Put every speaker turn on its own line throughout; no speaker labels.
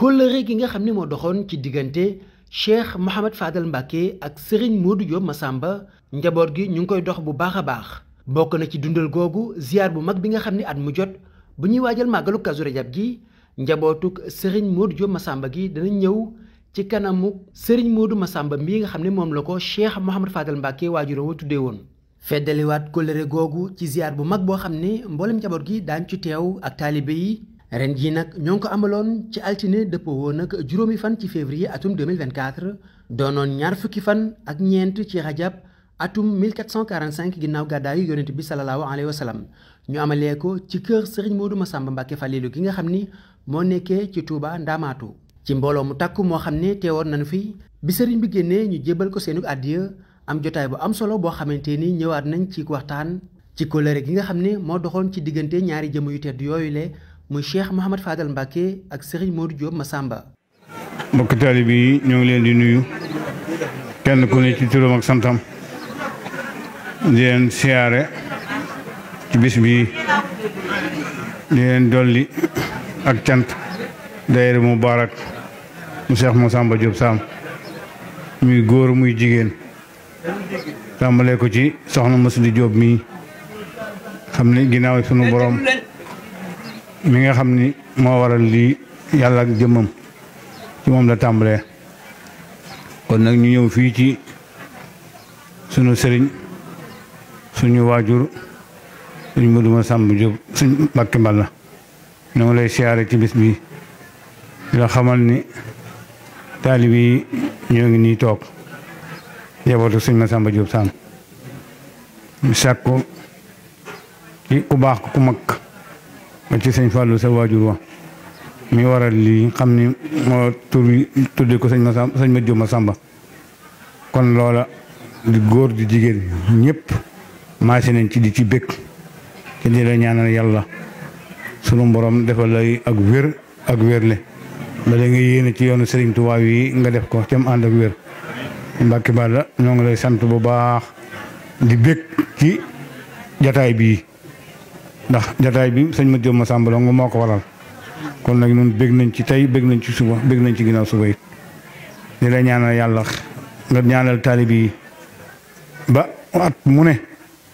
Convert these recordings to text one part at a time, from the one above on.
kóllëre gi nga xam ne moo doxoon ci diggante Cheikh Mouhamad Fadal Mbacke ak Serigne Modou Diop Massamba njaboot gi ñu ngi koy dox bu baax a baax bokk na ci dundal googu ziar bu mag bi nga xam ne at mu jot bu ñuy waajal màggalu Kazu Rajab gi njabootuk Serigne Modou Diop Massamba gi dana ñëw ci kanamu Serigne Modou Massamba mii nga xam ne moom la ko Cheikh Mouhamad Fadal Mbacke waajuram wa tuddee woon. feddaliwaat kóllëre googu ci ziar bu mag boo xam ne mboolem njaboot gi daañ ci teew ak taalibe yi ren jii nag ñoo ngi ko amaloon ci altine dëppoo woon nag juróomi fan ci février atum 2024 doonoon ñaar fukki fan ak ñeent ci rajab atum 1445 ginnaaw gàddaayu yonent bi salallaahu alayhi wa sallam ñu amalee ko ci kër Serigne Modou Massamba Mbacke Falilou gi nga xam ni moo nekkee ci Touba Ndamaatu ci mbooloo mu takku moo xam ne teewoon nañu fi bi sëriñ bi génnee ñu jébbal ko seenu àddiya am jotaay bu am solo boo xamante ni ñëwaat nañ ci waxtaan ci kóllëre gi nga xam ne moo doxoon ci diggante ñaari jëm yu tedd yooyu le muy Cheikh Mouhamad Fadal Mbacke ak Serigne Modou Diop Massamba.
mbokk taalibe yi ñoo ngi leen di nuyu kenn ku ne ci turam ak santam di leen siyaare ci bis bi di leen dolli ak cant daayira Mubaarak mu Cheikh Massamba Diop Sam muy góor muy jigéen. tàmbalee ko ci soxna Masli Jóob mii xam ni ginnaaw sunu borom mi nga xam ni moo waral lii yàlla ak jëmmam ci moom la tàmbalee kon nag ñu ñëw fii ci sunu sëriñ suñu waajur suñ Modou Massamba Jóob suñ Mbàkke Mbàlla ñoo ngi lay siyaare ci bis bi di la xamal ni taalib yi ñoo ngi nii toog njabootu sëñ Massamba Diop Sam ñu sàkku ci ku baax ku mag ba ci sëñ Fallou sa waajur wa mi waral lii xam ni moo tur tudde ko sëñ Massamba sëñ Mat Diop Massamba kon loola di góor di jigéen ñëpp maase nañ ci di ci bëgg te di la ñaanal yàlla sunu borom defal lay ak wér ak wérle ba la nga yéene ci yoonu Serigne Touba yi nga def ko cam ànd ak wér Mbacke Balla ñoo ngi lay sant bu baax di bég ci jataay bii ndax jataay bi sëñ Mat Diop Massamba nga moo ko waral kon nag ñun bég nañ ci tey bég nañ ci suba bég nañ ci ginnaaw suba yi di la ñaanal yàlla nga ñaanal taalibe yi ba at mu ne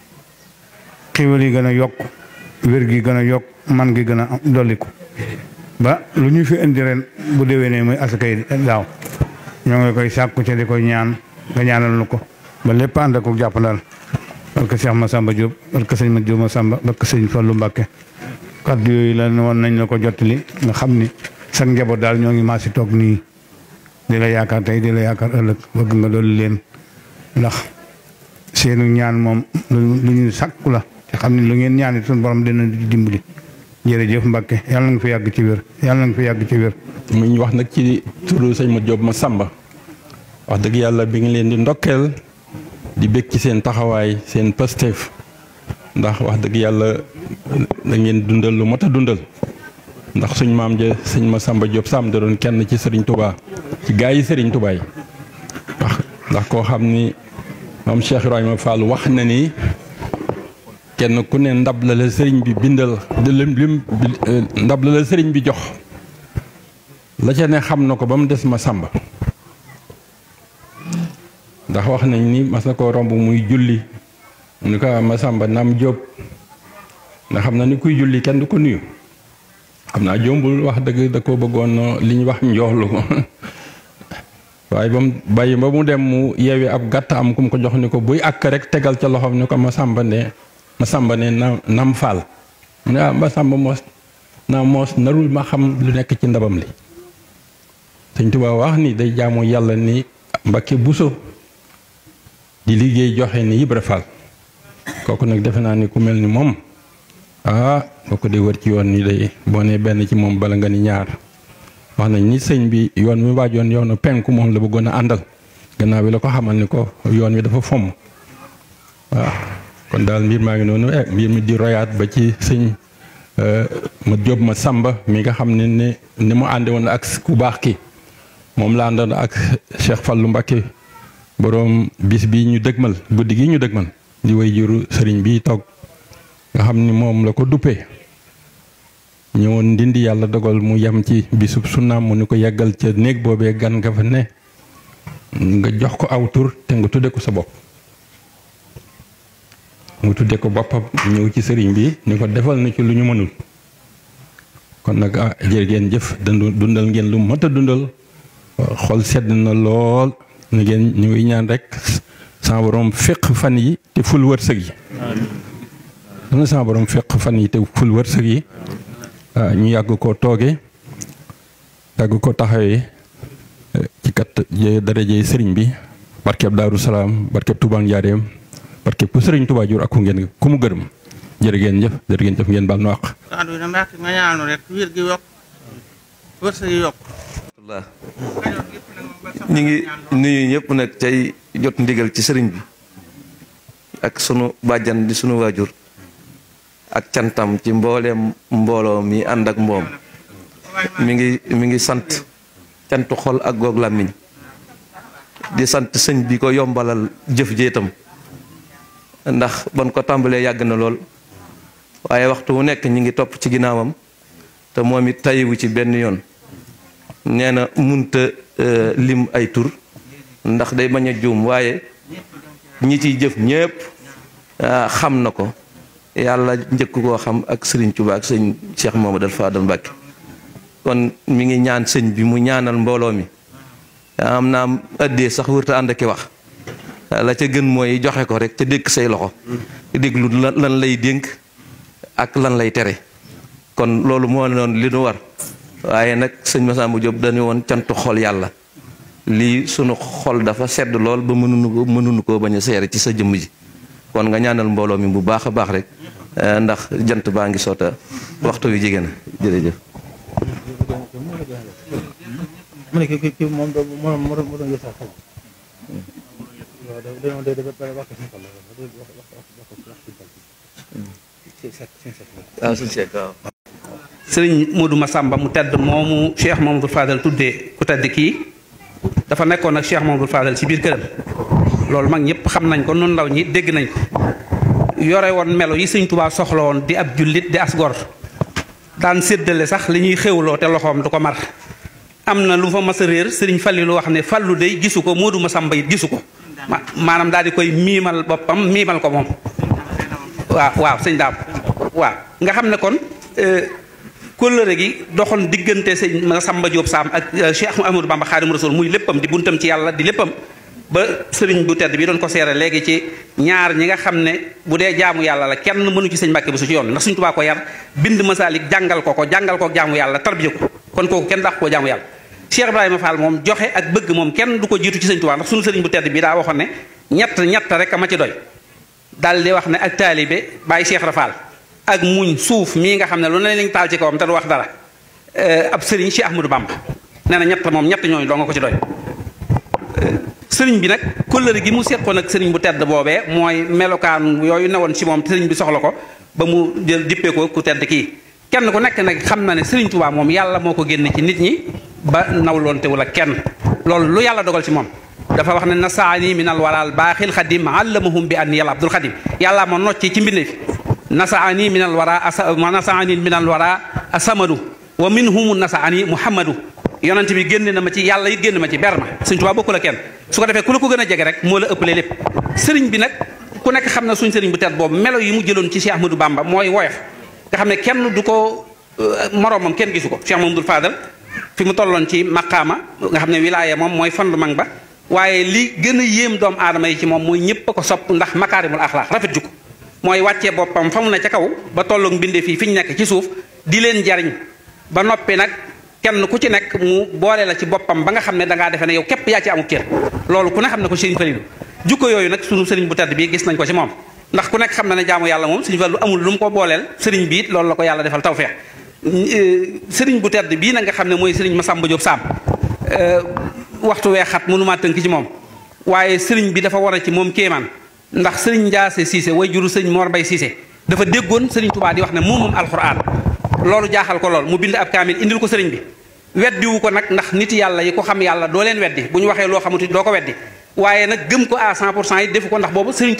xiwal yi gën a yokk wér gi gën a yokk man gi gën a dolliku ba lu ñu fi indi ren bu déwénee muy asakay daaw ñoo ngi koy sàkku ca di koy ñaan nga ñaanal nu ko ba lépp ànd ak jàppandal barke Cheikh Massamba Diop barke sëñ Mat Diop Massamba barke sëñ Fallou Mbacke kaddu yooyu la woon nañ la ko jottali nga xam ni sa njaboot daal ñoo ngi maa si toog nii di la yaakaar tey di la yaakaar ëllëg bëgg nga dolli leen ndax seenu ñaan moom lu ñu sàkku la te xam ne lu ngeen ñaan suñu borom dina di dimbali jërëjëf Mbacke yàlla nga fi yàgg ci wér yàlla nga fi yàgg ci wér.
mu ñu wax nag ci turu sëñ Mat Diop Massamba wax dëgg yàlla bi ngi leen di ndokkeel di bég ci seen taxawaay seen pasteef ndax wax dëgg yàlla da ngeen dundal lu mot a dundal ndax suñ maam ja sëñ Massamba Diop Sam da doon kenn ci Serigne Touba ci gaa yi Serigne Touba yi ndax ndax koo xam ni moom Cheikh Ibrahima Fall wax na ni kenn ku ne ndab la la sëriñ bi bindal lim lim ndab la la sëriñ bi jox la ca ne xam na ko ba mu des Massamba ndax wax nañ ni mas na koo romb muy julli mu ni ko Massamba naam Jóob nga xam na ni kuy julli kenn du ko nuyu xam naa jombul wax dëgg da ko bëggoon li ñu wax njoxlu ko waaye ba mu bàyyi ba mu dem mu yeewi ab gàtt am ku mu ko jox ni ko buy àkk rek tegal ca loxoom ni ko Massamba ne Massamba ne na nam faal mu ne ah Massamba moos naa moos narul ma xam lu nekk ci ndabam li Sëñ Tuubaa wax ni day jaamu yàlla ni Mbakke Buso di liggéey joxe ni Ibra Fall kooku nag defe naa ni ku mel ni moom ah boo ko dee wër ci yoon ni day boo nee benn ci moom bala nga ni ñaar wax nañ ni sëñ bi yoon mi waajoon yoonu penku moom la bëggoon a àndal gannaaw bi la ko xamal ni ko yoon wi dafa fomm waaw kon daal mbir maa ngi noonu eh mbir mi di royaat ba ci sëñ ma Jóob Massamba mi nga xam ne ne ni mu ànde woon ak ku baax ki moom la àndoon ak Cheikh Fallou Mbacké boroom bis bi ñu dëgmal guddi gi ñu dëgmal di way juru sëriñ bi toog nga xam ni moom la ko duppee ñëwoon ndindi yàlla dogal mu yem ci bisub sunnaam mu ni ko yeggal ca néeg boobee gan nga fa ne nga jox ko aw tur te nga tudde ko sa bopp mu tudde ko boppam ñëw ci sëriñ bi ni ko defal na ci lu ñu mënul kon nag ah jërë ngeen jëf dundal ngeen lu mat a dundal xol sedd na lool na ngeen ñu ngi ñaan rek sama borom féq fan yi te ful wërsëg yi dana sama borom féq fan yi te ful wërsëg yi ñu yàgg koo tooge yàgg ko taxawee ci kat darajey sëriñ bi barkeb daaru salaam barkeb Tuubaa njaareem barkeb ku sëriñ Tuubaa jur ak ku ngeen ku mu gërëm jërë ngeen jëf jërë ngeen jëf ngeen baal nu àq
ànd wi na mbàkk nga ñaanu rek wér gi yokk wërsëg yi yokk
ñu ngi nuyu ñëpp nag tey jot ndigal ci sëriñ bi ak sunu bàjjan di sunu waajur ak cantam ci mbooleem mbooloo mi ànd ak mboom mi ngi mi ngi sant cantu xol ak goog làmmiñ di sant sëñ bi ko yombalal jëf jéetam ndax ban ko tàmbalee yàgg na lool waaye waxtu wu nekk ñi ngi topp ci ginnaawam te moom it tayiwu ci benn yoon nee na munta lim ay tur ndax day bañ a juum waaye ñi ciy jëf ñépp xam na ko yàlla njëkk koo xam ak sëriñ Tuubaa ak sëñ Cheikh Mamadou Fadal Mbàkke kon mi ngi ñaan sëñ bi mu ñaanal mbooloo mi am naa ëddee sax wërta ànd aki wax la ca gën mooy joxe ko rek ca dékk say loxo déglu lan lay dénk ak lan lay tere kon loolu moo noon li nu war waaye nag sëñ Massamba Diop dañu woon cantu xol yàlla lii sunu xol dafa sedd lool ba mënuñu ko mënuñu koo bañ a seere ci sa jëmm ji kon nga ñaanal mbooloo mi bu baax a baax rek ndax jant baa ngi soota waxtu wi jigéen jërëjëf
mu ne ki ki moom do moo moo moo doon yësal xel waaw da dañoo de dafa pare wax suñu xel wax wax wax
waaw suñu seet waaw
sëriñ Modou Massamba mu tedd moomu Cheikh Mamadou Fadal tuddee ku tedd kii dafa nekkoon ak Cheikh Mamadou Fadal ci biir këram loolu mag ñëpp xam nañ ko noonu ndaw ñi dégg nañ ko yore woon melo yi sëñ Tuubaa soxla woon di ab jullit di as gor daan séddale sax li ñuy xéwloo te loxoom du ko mar am na lu fa mas a réer sëriñ Fallilu wax ne Fallu day gisu ko Modou Massamba it gisu ko ma maanaam daal di koy miimal boppam miimal ko moom waaw waaw sëñ daam waaw nga xam ne kon kóllëre gi doxoon diggante sëñ Massamba Diop Sam ak Cheikh Ahmadou Bamba Xaadimu Rasuul muy léppam di buntam ci yàlla di léppam ba sëriñ bu tedd bi doon ko seere léegi ci ñaar ñi nga xam ne bu dee jaamu yàlla la kenn mënu ci sëñ Mbàkke bu su ci yoon ndax suñ tubaa ko yar bind masaalik jàngal ko ko jàngal ko jaamu yàlla tarbiya ko kon kooku kenn dàq koo jaamu yàlla Cheikh Ibrahima Fall moom joxe ak bëgg moom kenn du ko jiitu ci sëñ tubaa ndax suñu sëriñ bu tedd bi daa waxoon ne ñett ñett rek a ma ci doy daal di wax ne ak taalibe bàyyi Cheikh Rafal ak muñ suuf mii nga xam ne lu ne lañ taal ci kawam te du wax dara ab sëriñ Cheikh Ahmadou Bamba nee na ñett moom ñett ñooñu doo nga ko ci doy sëriñ bi nag kóllëre gi mu seqoon ak sëriñ bu tedd boobee mooy melokaan yooyu newoon ci moom sëriñ bi soxla ko ba mu jël dippee ko ku tedd kii kenn ku nekk nag xam na ne sëriñ Tuubaa moom yàlla moo ko génne ci nit ñi ba nawloontewul ak kenn loolu lu yàlla dogal ci moom dafa wax ne nasaani min al waral baaxil xadim allamahum bi an yàlla abdul xadim yàlla moo nocci ci mbinde fi nasaani min al wara asa nasaani min al wara asamadu wa minhum nasaani muhammadu yonent bi génn na ma ci yàlla it génn ma ci ber ma sëñ Tuubaa bokku la kenn su ko defee ku la ko gën a jege rek moo la ëppalee lépp sëriñ bi nag ku nekk xam na suñ sëriñ bu tedd boobu melo yi mu jëloon ci Cheikh Ahmadou Bamba mooy woyof nga xam ne kenn du ko moroomam kenn gisu ko Cheikh Mamadou Fadal fi mu tolloon ci maqaama nga xam ne wilaaya moom mooy fondement ba waaye li gën a yéem doomu aadama yi ci moom mooy ñëpp a ko sopp ndax makaarimul axlaax rafet jukko mooy wàccee boppam fa mu ne ca kaw ba tolloog mbinde fii fi ñu nekk ci suuf di leen jariñ ba noppi nag kenn ku ci nekk mu boole la ci boppam ba nga xam ne dangaa defe ne yow képp yaa ci amul cër loolu ku ne xam ne ko sëriñ Falilu jukko yooyu nag sunu sëriñ bu tedd bi gis nañ ko ci moom ndax ku nekk xam na ne jaamu yàlla moom sëriñ Fallu amul lu mu ko booleel sëriñ bi it loolu la ko yàlla defal tawfeex sëriñ bu tedd bii nag nga xam ne mooy sëriñ Massamba Diop Sam waxtu wee xat mënumaa tënk ci moom waaye sëriñ bi dafa war a ci moom kéemaan ndax sëriñ Njaase Siise way juru sëriñ Mor Mbay Siise dafa déggoon sëriñ Tubaa di wax ne moom moom alxuraan loolu jaaxal ko lool mu bind ab kaamil indil ko sëriñ bi weddiwu ko nag ndax nit yàlla yi ko xam yàlla doo leen weddi bu ñu waxee loo xamuti doo ko weddi waaye nag gëm ko à 100 pour cent yi defu ko ndax boobu sëriñ Tubaa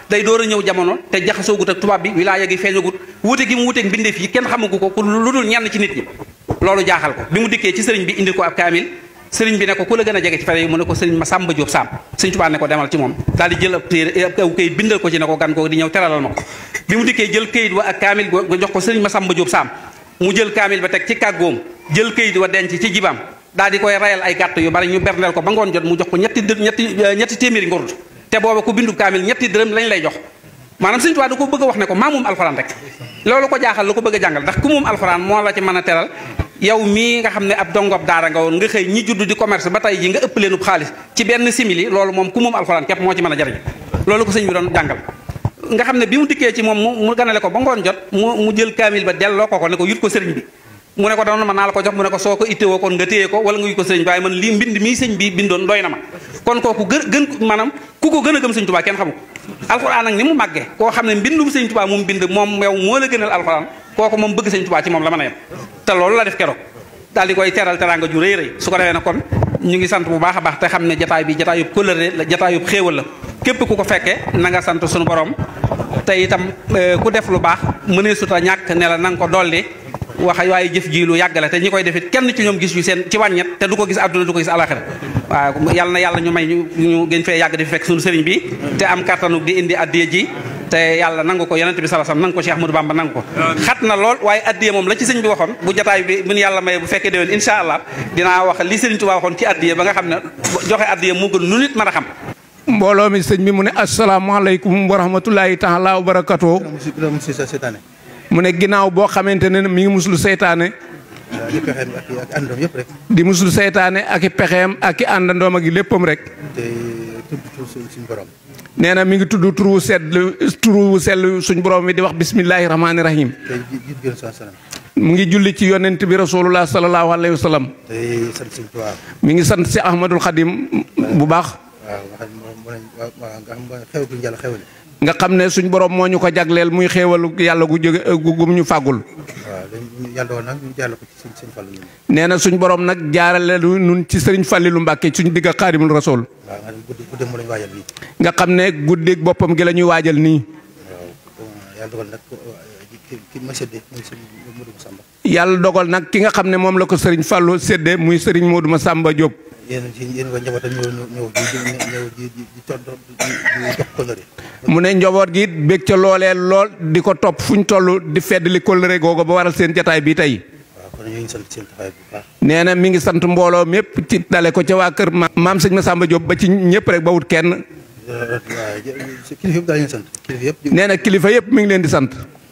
day door a ñëw jamono te jaxasoogut ak tubaab bi wilaaya gi feeñagut wuute gi mu wuuteeg mbindeef yi kenn xamagu ko ku lu dul ñenn ci nit ñi loolu jaaxal ko bi mu dikkee ci sëriñ bi indil ko ab kaamil sëriñ bi ne ko ku la gën a jege ci fere yi mu ne ko sëriñ ma Samba Diop Sam sëriñ Tuubaa ne ko demal ci moom daal di jël ab téere aw këyit bindal ko ci ne ko gan ko di ñëw teralal ma ko bi mu dikkee jël këyit wa ak kaamil ga jox ko sëriñ ma Samba Diop Sam mu jël kaamil ba teg ci kàggoom jël këyit wa denc ci jibam daal di koy rayal ay gàtt yu bari ñu berndeel ko ba ngoon jot mu jox ko ñetti dë ñetti ñetti téeméeri ngurdu te booba ku bindu kaamil ñetti dërëm lañ lay jox maanaam sëriñ Tuubaa da ko bëgg a wax ne ko maa moom alxuraan rek loolu ko jaaxal la ko bëgg a jàngal ndax ku moom alxuraan moo la ci mën a teral yow mii nga xam ne ab dongob daara nga woon nga xëy ñi judd di commerce ba tey ji nga ëpp leenub xaalis ci benn simili loolu moom ku moom alxuraan képp moo ci mën a jariñ loolu ko sëñ bi doon jàngal nga xam ne bi mu dikkee ci moom mu ganale ko ba ngoon jot mu mu jël kaamil ba delloo ko ko ne ko yut ko sëriñ bi mu ne ko doon ma naa la ko jox mu ne ko soo ko ittewoo kon nga téye ko wala nga yut ko sëriñ bi waaye man lii mbind mii sëñ bi bindoon doy na ma kon kooku gën gën maanaam ku ko gën a gëm sëñ Tuubaa kenn xamu alxuraan nag ni mu màggee koo xam ne mbindum sëñ Tuubaa moom bind moom yow moo la gënal alxuraan kooku moom bëgg sëñ Tuubaa ci moom la mën a yem te loolu la def keroog daal di koy teral teraanga ju rëy rëy su ko defee nag kon ñu ngi sant bu baax a baax te xam ne jataay bi jataayub kóllëre la jataayub xéewal la képp ku ko fekkee na nga sant suñu borom te itam ku def lu baax mënee suta ñàkk ne la na nga ko dolli wax waaye jëf ji lu yàgg la te ñi koy defit kenn ci ñoom gis yu seen ci wàññet te du ko gis àdduna du ko gis alaxira waaw yàlla na yàlla ñu may ñu ñu gën fee yàgg di fekk suñu sëriñ bi te am kattanu di indi addiya ji te yàlla nangu ko yonent bi sallallahu alayhi wasallam nangu ko Cheikh Ahmadou Bamba nangu ko xat na lool waaye addiya moom la ci sëñ bi waxoon bu jataay bi bu ñu yàlla maye bu fekkee déwén insha allah dinaa wax li sëriñ Tuubaa waxoon ci addiya ba nga xam ne joxe addiya mu gën lu nit mën a xam
mbooloo mi sëñ bi mu ne asalaamaaleykum wa rahmatulahi taala wa barakatoo
mu si sa seetaane
mu ne ginnaaw boo xamante ne mi ngi muslu seytaane
di pexeem ak ak àndoom yëpp rek
di muslu seytaane ak i pexeem ak i àndandoom ak i léppam rek
te tudd tur suñu borom
nee na mi ngi tudd turu sedd turu sell suñ borom mi di wax bismillahi rahmaani rahim
te jiit gën sa sanam
mu ngi julli ci yonent bi rasulullah sallallahu alayhi wa sallam
te sant suñu Tuubaa
mi ngi sant si ahmadul xadim bu baax
waaw nga xam moom moo waaw nga xam xew guñu yàlla xewale
nga xam ne suñ borom moo ñu ko jagleel muy xéewalu yàlla gu jóge gu gum ñu fàggul
waaw dañ yàlla doon nag ñu jàll ko ci seen seen fàll ñun
nee na suñ borom nag jaarale lu nun ci sëriñ Fàllilu Mbàkke suñ digg ak xaarimul rasul
waaw nga xam guddi guddi moo lañu waajal nii
nga xam ne guddeeg boppam gi la ñuy waajal nii
waaw yàlla dogal nag ki ki ma séddee muy sëñ Modou Samba
yàlla dogal nag ki nga xam ne moom la ko sëriñ Fàllu sédde muy sëriñ Modou Massamba Diop
yéen ci yéen ko njabootam ñëw ñëw ñëw di ñëw di di di toog di jox kóllëre
mu ne njaboot gi it bég ca loolee lool di ko topp fu ñu toll di fedd li kóllëre googu ba waral seen jataay bi tey
waaw kon ñu ngi sant seen taxawaay bu baax
nee na mi ngi sant mbooloo mépp ci dale ko ca waa kër ma maam sëñ Massamba Diop ba ci ñëpp rek ba wut kenn
waaw kilifa yëpp daal ñu sant kilifa yëpp
nee na kilifa yëpp mi ngi leen di sant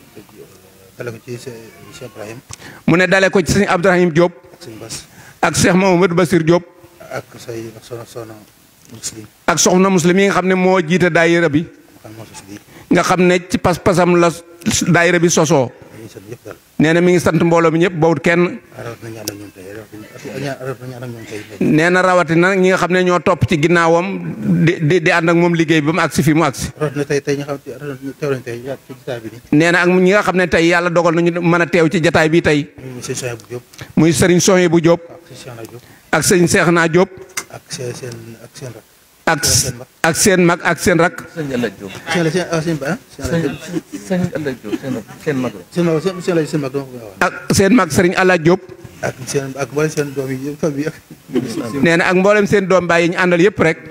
dale ko ci Cheikh Ibrahim
mu ne dale ko ci sëñ Abdourahim Diop
ak sëñ Bass
ak Cheikh Mamadou Bassir Diop
ak say soxna soxna muslim
ak soxna muslim yi nga xam ne moo jiite daayira bi
xam moo sos lii
nga xam ne ci pas-pasam la daayira bi sosoo
dañuy sant yëpp daal
nee na mi ngi sant mbooloo mi ñëpp bawut kenn
rawat na ñaan ak ñoom tey rawat na ñaan ak ñoom tey
nee na rawatina ñi nga xam ne ñoo topp ci ginnaawam di di di ànd ak moom liggéey ba mu agsi fi mu agsi
rawat na tey tey ñu xam teew nañ tey ci jotaay bi nii
nee na ak ñi nga xam ne tey yàlla dogal nañu mën a teew ci jataay bi tey
ñu seen soxna bu Diop
muy sëriñ Soye bu Diop
ak seen Cheikh na Diop
ak sëriñ Seex naa Diop
ak seen seen ak seen rak
ak ak seen mag ak seen rak
sëñ Alla Diop.
seen la seen ah seen ba ah
sëñ sëñ Alla Diop seen seen mag la.
seen mag seen seen la seen mag dama ko wax
ak seen mag sëriñ Alla Diop
ak seen ak mboolem seen doom yi yëpp famille ak
nee na ak mboolem seen doom baay yi ñu àndal yëpp rek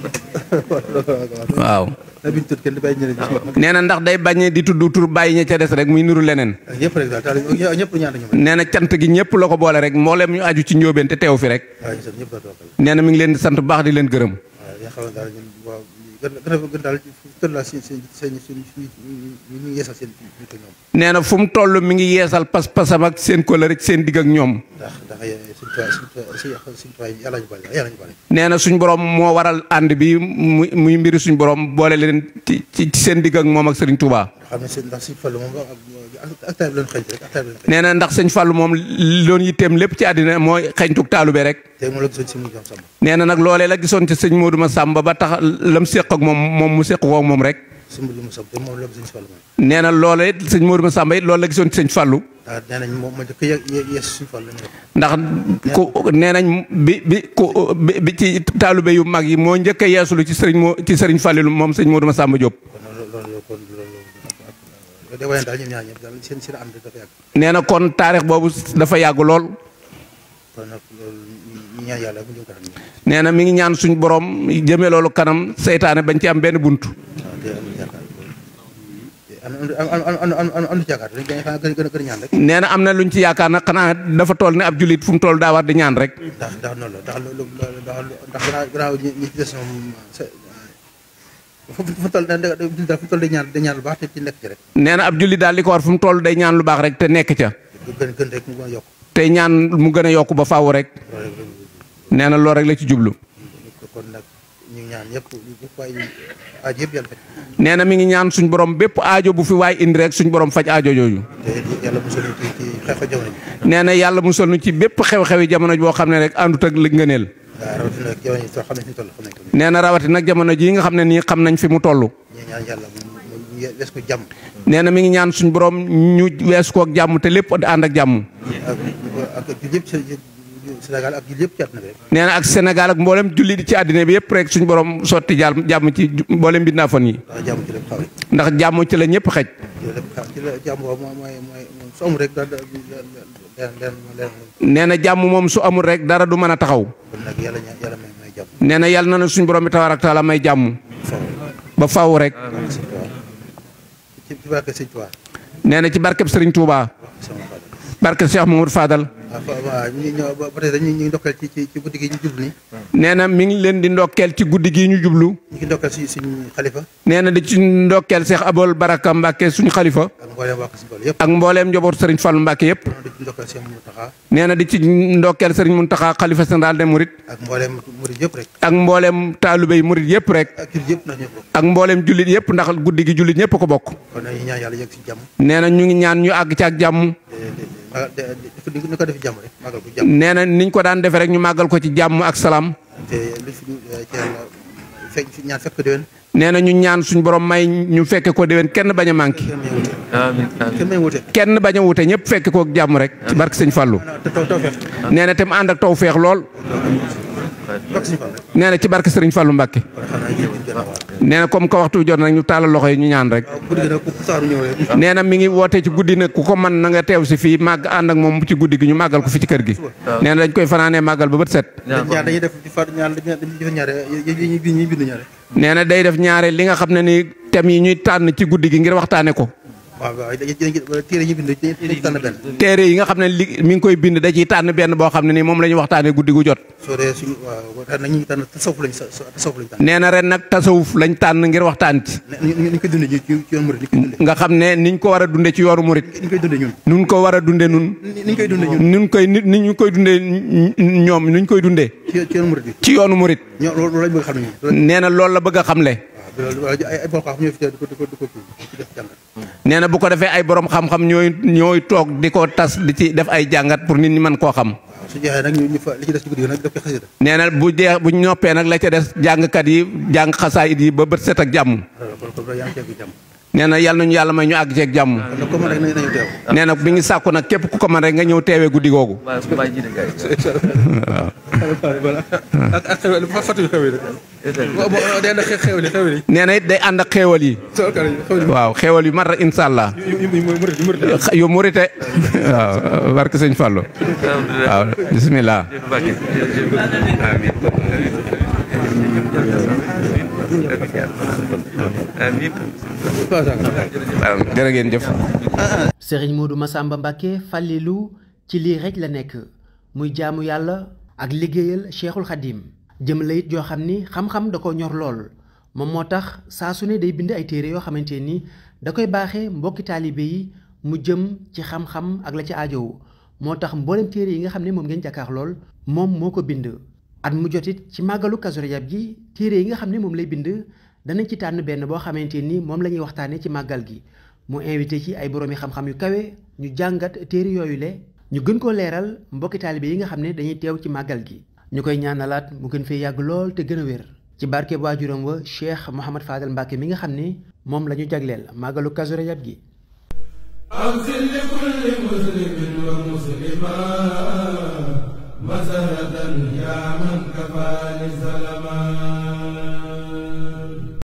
waaw
na biñ tudd kenn bàyyi ñeneen ñi
nee na ndax day bañ di tudd tur bàyyi ña ca des rek muy niru leneen
ak ñëpp rek daal taal ñëpp ñaan ñu
nee na cant gi ñëpp la ko boole rek mboolem ñu aju ci njóobeen te teew fi rek
waaw ñu sant ñëpp daal toog
nee na mi ngi leen di sant bu baax di leen gërëm
waaw nga xam ne daal ñun waaw gën gën a gën daal tëdd laa seen seen seen seen ñu ñu yeesal seen ñu ko ñoom
nee na fu mu toll mi ngi yeesal pas-pasam ak seen kóllëre ci seen digg ak ñoom
ndax ndax suñ tuwaay suñ tuwaay suñ tuwaay yàlla ñu bari yàlla ñu bari
nee na suñ borom moo waral ànd bi muy muy mbiri suñ borom boole leen ci ci seen digg ak moom ak Serigne Touba.
xam ne seen ndax suñ fallu moom ak ak taay bi leen xëy rek ak taay bi leen xëy
nee na ndax sëñ Fallou moom loon yitteem lépp ci àddina mooy xeñtuk taalube rek.
tey moom la gisoon si mu jox sama
nee na nag loolee la gisoon ci sëñ Modou Massamba ba tax lam séq ak moom moom mu séq ko ak moom rek.
si mu mu sam te moom la gisoon si fallu moom
nee na loolee it sëñ Modou Massamba it loolu la gisoon ci sëñ Fallou.
ndax nee nañ moom ma njëkk a ye- yees suñ fallu lañu def
ndax ku nee nañ bi bi ku bi bi ci taalube yu mag yi moo njëkk a yeesulu ci sëriñ moo ci sëriñ Fallou moom sëñ Modou Massamba Diop.
kon loolu loolu day wane daal ñoom ñaar ñëpp daal seen seen ànd dafa yàgg
nee na kon taarix boobu dafa yàgg lool
kon nag loolu ñu ñaan yàlla mu jëm kanam
nee na mi ngi ñaan suñ borom jëmee loolu kanam seytaane bañ ci am benn bunt
waaw te am yaakaar am am am am am am ci yaakaar dañ xanaa gën gën a gën a ñaan rek
nee na am na luñ ci yaakaar nag xanaa dafa toll ne ab jullit fu mu toll daa war di ñaan rek
ndax ndax noonu la ndax lu ndax ndax gannaaw gannaaw ñi ñi ci des moom fu fu toll da fu toll day ñaan day ñaan lu baax te ci nekk ci rek
nee na ab jullit daal li ko war fu mu toll day ñaan lu baax rek te nekk ca
gën gën rek mu gën a yokk
tey ñaan mu gën a yokk ba faaw rek nee na loolu rek la ci jublu
kon nag ñu ngi ñaan ñëpp ñëpp waaye aaj yëpp yàlla fekk
nee na mi ngi ñaan suñ borom bépp aajo bu fi waay indi rek suñ borom faj aajo jooju
te yàlla mosul ñu ci ci xeex jamono ji
nee na yàlla musal nu ci bépp xew-xewi jamono boo xam ne rek àndut ak li ngëneel
waaw rawatina ak jamono ji xam nañ fi toll xam nañ ko
nee na rawati nag jamono jii nga xam ne nii xam nañ fi mu toll
ñu ñaan yàlla mu mu wees ko jàmm
nee na mi ngi ñaan suñ borom ñu wees ko ak jàmm te lépp di ànd ak jàmm
ak ak jul yëpp Sénégal ak jul yëpp ci àdduna bi rek
nee na ak Sénégal ak mboolem julli di ci àddina bi yëpp rek suñ borom sotti jàll jàmm ci mboolem bindaafoon yi
ndax jàmm ci lépp xaw rek
ndax jàmm ci la ñëpp xej
ci la lépp xaw ci la jàmm boobu mooy mooy mooy su amul rek daal leen leen leen
nee na jàmm moom su amul rek dara du mën a taxaw
kon nag yàlla ñaan yàlla may may jàmm
nee na yàlla na na suñ borom bi tabaaraka taala may jàmm
faw
ba faaw rek
sëñ Tuubaa ci ci barke sëñ Tuubaa
nee na ci barkeb Sëriñ Touba
sama Fadal
barke Cheikh Mamadou Fadal
waaw fa waaw ñu ñëw ba ba tey dañuy ñu ngi ndokkeel ci ci ci guddi gi ñu jublu ni
nee na mi ngi leen di ndokkeel ci guddi gii ñu jublu
ñu ngi ndokkeel si suñu xalifa
nee na di ci ndokkeel Cheikh Abol Baraka Mbacke suñu xalifa
ak mbooleem waa Kër Sëñ yëpp
ak mbooleem njabootu Sëriñ Fallu Mbacke yëpp
noonu di ci ndokkeel Cheikh Mountakha
nee na di ci ndokkeel Sëriñ Muntaxa xalifa général des Mourides
ak mbooleem murid yëpp rek
ak mbooleem taalibé yi murid yëpp rek
ak jul yëpp ndax ñëpp bokk
ak mbooleem jullit yëpp ndax guddi gi jullit ñëpp ko bokk
kon nag ñu ñaan yàlla yegg si jàmm
nee na ñu ngi ñaan ñu àgg ci ak jàmm
te te ni ko def jàmm rek magal ko jàmm
nee na niñ ko daan defee rek ñu màggal ko ci jàmm ak salaam
te li fi ci yàlla fekk ñaan fekk ko déwén
nee na ñu ñaan suñu borom may ñu fekke ko déwén kenn bañ a manqué
kenn may wute
amiin amiin
kenn may wute
kenn bañ a wute ñëpp fekke ko ak jàmm rek ci barke sëñ Fallou
te taw taw feex
nee na te mu ànd ak taw feex lool
bokk suñu fan rek
nee na ci barke Sëriñ Fallou Mbacke
kon xam naa yëpp gën a waar
nee na comme que waxtu bi jot nag ñu taalal loxo yi ñu ñaan rek
waaw guddi gi nag ku saaru ñëw rek
nee na mi ngi woote ci guddi nag ku ko mën na nga teew si fii màgg ànd ak moom ci guddi gi ñu màggal ko fi ci kër gi nee na dañ koy fanaanee màggal ba bët set
dañ ñaar dañuy def di far ñaar dañuy def ñaare yi ñuy bind ñuy bind ñaare
nee na day def ñaare li nga xam ne ni thèmes yi ñuy tànn ci guddi gi ngir waxtaane ko
waaw waaw dañuy téere yi bind dañuy tànn benn
téere yi nga xam ne li mi ngi koy bind da ciy tànn benn boo xam ne ni moom la ñu waxtaane guddi gu jot
soo dee suñu waaw ren nag ñu ngi tànn tasawuf lañ tasawuf lañ tànn
nee na ren nag tasawuf lañ tànn ngir waxtaan ci
ni ñu koy dundee ci ci yoon murid ni ñu koy dundee
nga xam ne niñ ko war a dunde ci yoonu murit
ni ñu koy dundee ñun
nun ko war a dunde nun
ni ñu koy dundee ñun
nun koy ni ni ñu koy dundee ñoom nuñ koy dundee
ci ci yoon murid bi
ci yoonu murit
ñoo loolu lañ bëgg xam ne ñun
nee na loolu la bëgg a xamle
waaw loolu ay ay boo xam ñoo fi teew di ko di ko di ko ci def jàngat
nee na bu ko defee ay borom xam-xam ñooy ñooy toog di ko tas di ci def ay jàngat pour nit ñi mën koo xam
waaw su jeexee nag ñu ñu fa li ci des ci guddi gi nag def ko xasida
nee na bu jeex bu ñoppee nag la ca des jàngkat yi jàng xasaayit yi ba bët set ak jàmm
kon kon yaa ngi ceeb jàmm
nee na yàlla nañu yàlla may ñu àgg ceeg jàmm
kon nag comme rek nañu nañu teew
nee na bi ngi sàkku nag képp ku ko mën rek nga ñëw teewee guddi googu
waaw su bàyyi jiite gars
voilà ak ak xew li fàttali xew yi rek day na xew li xew li
nee na it day ànd ak xéewal yi
soo kar xew li
waaw xéewal yu mat a incha allah
yu yu murid yu murid
yu murite waaw barke sëñ Fallou waaw bisimilah
amiin
waaw jërë ngeen jëf
sëriñ Modou Massamba Mbacke Fallilou ci lii rek la nekk muy jaamu yàlla ak liggéeyal Cheikhul Khadim jëm la it joo xam ni xam-xam da ko ñor lool moom moo tax saa su ne day bind ay téere yoo xamante ni da koy baaxee mbokki taalibe yi mu jëm ci xam-xam ak la ci aajowu moo tax mboolem téere yi nga xam ne moom ngeen jàkkaar lool moom moo ko bind at mu jotit ci màggalu Kazu Rajab ji téere yi nga xam ne moom lay bind danañ ci tànn benn boo xamante ni moom la ñuy waxtaanee ci màggal gi mu invité ci ay boroomi xam-xam yu kawe ñu jàngat téere yooyu le ñu gën koo leeral mbokki taalibe yi nga xam ne dañuy teew ci màggal gi ñu koy ñaanalaat mu gën fee yàgg lool te gën a wér ci barke waajuram wa Cheikh Mouhamad Fadel Mbacke mi nga xam ne moom la ñu jagleel màggalu Kazu Rajab gi
أغفر لكل مسلم ومسلمة مسرة يا من كفاني سلما